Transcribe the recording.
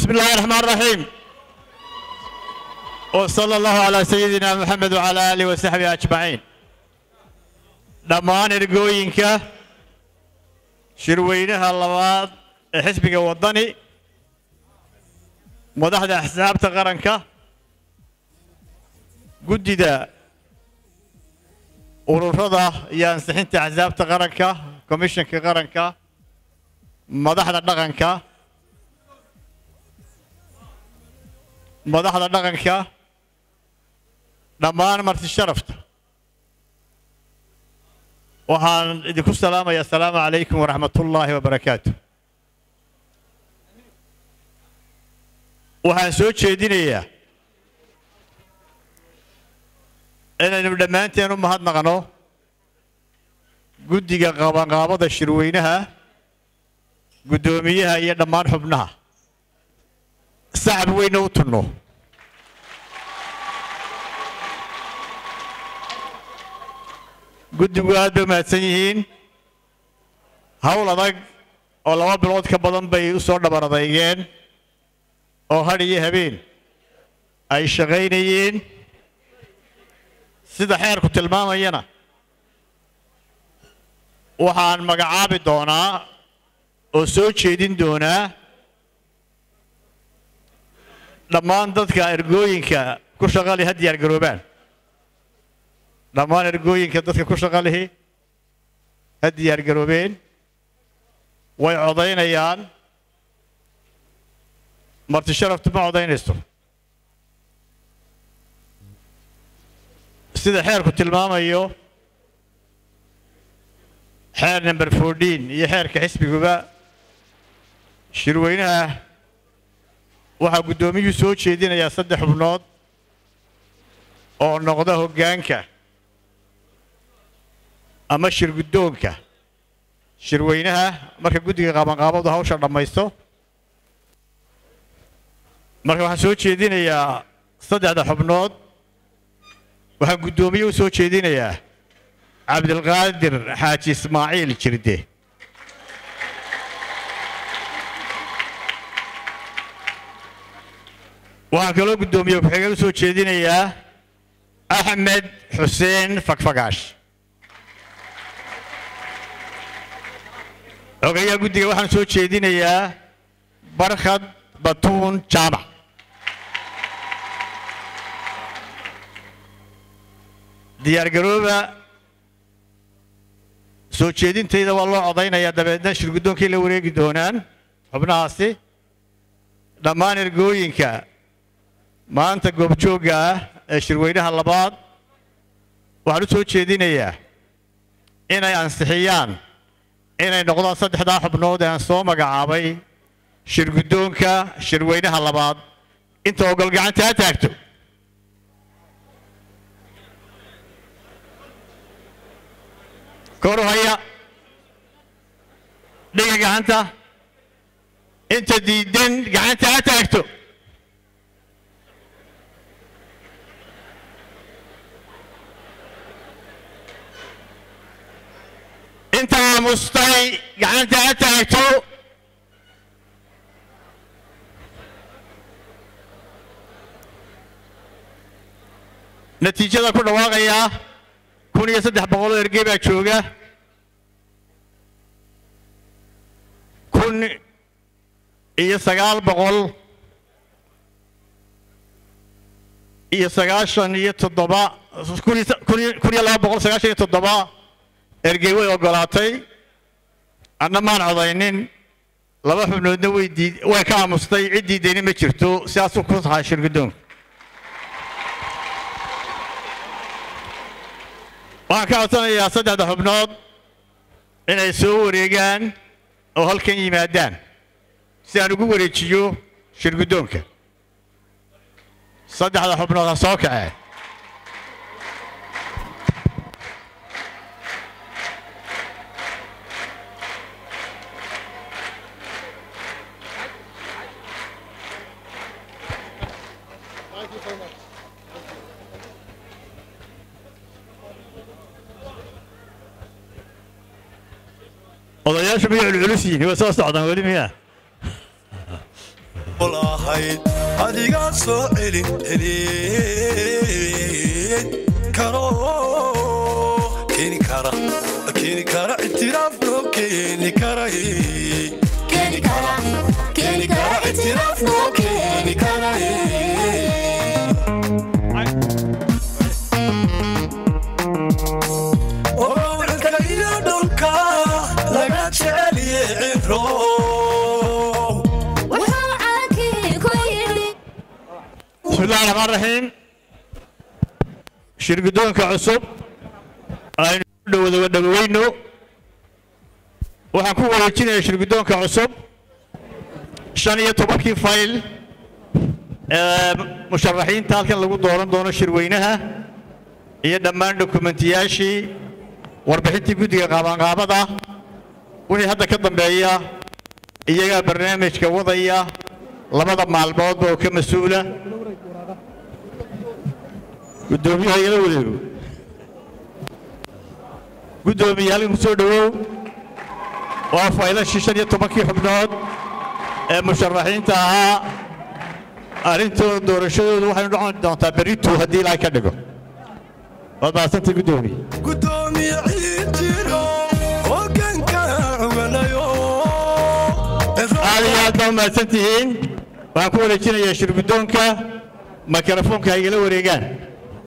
بسم الله الرحمن الرحيم وصلى الله على سيدنا محمد وعلى آله وصحبه أجمعين dhammaan ergooyinka shirweynaha labaad ee xisbiga waddani madaxda axsaabta qaranka guddida ururada iyo ansixinta axsaabta qaranka komishanka qaranka madaxda dhaqanka madaxda dhaqanka dhammaan marti sharafta waxaan idinku salaamaya asalaamu calaykum waraxmat ullaahi wabarakaatu waxaan soo jeedinayaa inaynu dhammaanteen u mahadnaqno guddiga qabanqaabada shirweynaha guddoomiyaha iyo dhammaan xubnaha sacab weyna u tunno guddigu aad bay mahadsan yihiin hawl adag oo laba bilood ka badan bay u soo dhabar adeygeen oo hadh iyo habeen ay shaqaynayeen sida xeerku tilmaamayana waxaan magacaabi doonaa oo soo jeedin doonaa dhammaan dadka ergooyinka ku shaqali ha diyaar garoobaan dhammaan ergooyinka dadka ku shaqa lihi ha diyaar garoobeen way codaynayaan marti sharaftu ma codaynayso sida xeerku tilmaamayo xeer number fourteen iyo xeerka xisbiguba shirweynaha waxaa guddoomiyuhu soo jeedinayaa saddex xubnood oo noqda hoggaanka ama shir guddoonka shirweynaha marka guddiga qabanqaabadu hawsha dhammaysto marka waxaan soo jeedinayaa saddexda xubnood waxaan guddoomiye u soo jeedinayaa cabdilqaadir xaaji ismaaciil jirde waxaan kaloo guddoomiye ku-xigeen u soo jeedinayaa axmed xuseen fakfagaash xogayaha guddiga waxaan soo jeedinayaa barkhad batuun jaamac diyaargarooba soo jeedintayda waa loo codaynayaa dabeedna shirguddoonkay la wareegi doonaan xubnahaasi dhammaan ergooyinka maanta goobjoogga ah ee shirweynaha labaad waxaan u soo jeedinayaa inay ansixiyaan inay noqdaan saddexdaa xubnood ee aan soo magacaabay shirguddoonka shirweynaha labaad inta ogol gacanta ha taagto kor u haya dhiga gacanta inta diidan gacanta ha taagto inta aamustay gacanta ha taagto natiijada ku dhawaaqayaa kun iyo saddex boqol oo ergey baa jooga kun iyo sagaal boqol iyo sagaashan iyo toddoba kun iyo kun iyo- kun iyo laba boqol sagaashan iyo toddoba ergey way ogolaatay anna maan codaynin laba xubnoodna way diid way ka aamustay cid diidayna ma jirto sidaasuu ku tahay shirguddoonka waxaan ka codsanayaa saddexda xubnood inay soo wareegaan oo halkan yimaadaan si aan ugu wareejiyo shirguddoonka saddexda xubnood ha soo kacee odayaashu miyay culculus yihiin waa soo socdaan weli miyaa والله ahayd adigaa soo celin celin karo keeni kara keeni kara ictiraaf loo keeni kara keeni kara keeni kara ictiraaf loo keeni kara orowcilka iyo dhulka laga jeceliye cibro wuxuu calankii ku yidhi بسم الله الرحمن الرحيم shirgudoonka cusub aynu dhowada dhaweyno waxaan ku wareejinayaa shirgudoonka cusub shan iyo tobankii fayl ee musharaxiinta halkan lagu dooran doono shirweynaha iyo dhammaan dokumentiyaashii warbixintii guddiga qaabanqaabada wixii hadda ka dambeeya iyagaa barnaamijka wadaya labada maalmoodba oo ka mas-uula guddoomiyaha igala wareego guddoomiye halkan ku soo dhowow waa faylashii shan iyo tobankii xubnood ee musharaxiinta ahaa arrintooda doorashadoodu waxaynu dhocon doontaa berritu haddii ilaahay ka dhigo waad mahadsantay guddoomiye gudoomiye ciid jiro hogaanka cuganayo aad iyo aad baa u mahadsan tihiin waxaan ku wareejinayaa shirguddoonka mikrofoonka ha igala wareegaan